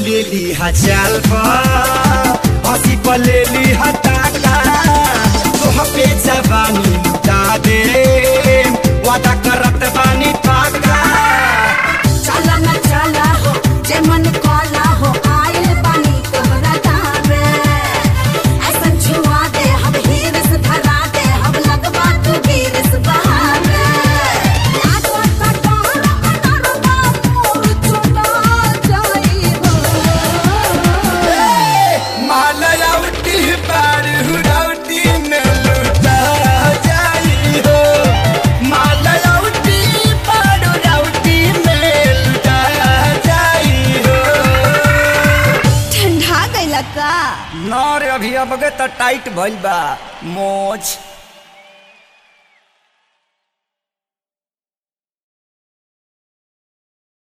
लेली हजाल पर हंसी पर लेली हटाका तोह पे जवानी लुटा दे वादा करत बानी पाका चला न चला हो जे मन काला हो आइल बानी तोहरा दामे ऐसन छुआ दे हम हीरस धरा दे हम लगवा तू गिरस बहावे लागवा का डोर अनरवा मोर चुना जाई हो मालयावती पार हुरावती में लुटा जाई हो मालयावती पार हुरावती में लुटा जाई हो ठंडा गइला का ना रे अभी अब तो टाइट भइल बा मोच